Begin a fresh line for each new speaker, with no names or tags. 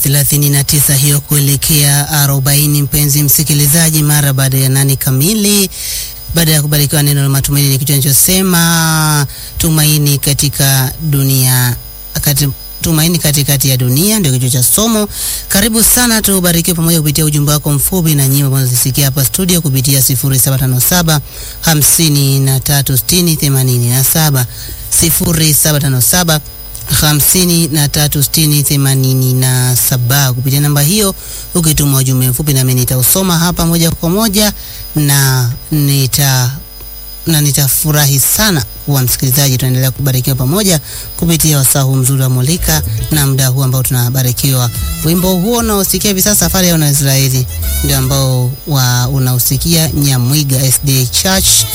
39 hiyo kuelekea 40, mpenzi msikilizaji, mara baada ya nane kamili, baada ya kubarikiwa neno la matumaini, ni kichwa ninachosema tumaini katika dunia kati, tumaini katikati ya dunia ndio kichwa cha somo. Karibu sana, tubarikiwe pamoja kupitia ujumbe wako mfupi na nyimbo ambazo zisikia hapa studio kupitia 0757 5360 87 0757 hamsini na tatu sitini themanini na saba. Kupitia namba hiyo ukituma ujumbe mfupi, nami nitausoma hapa moja kwa moja na nita na nitafurahi sana kuwa msikilizaji. Tunaendelea kubarikiwa pamoja kupitia wasaa huu mzuri wa Mulika na muda huu ambao tunabarikiwa. Wimbo huo unaosikia hivi sasa, safari ya Wanaisraeli, ndio ambao wa unausikia Nyamwiga SDA Church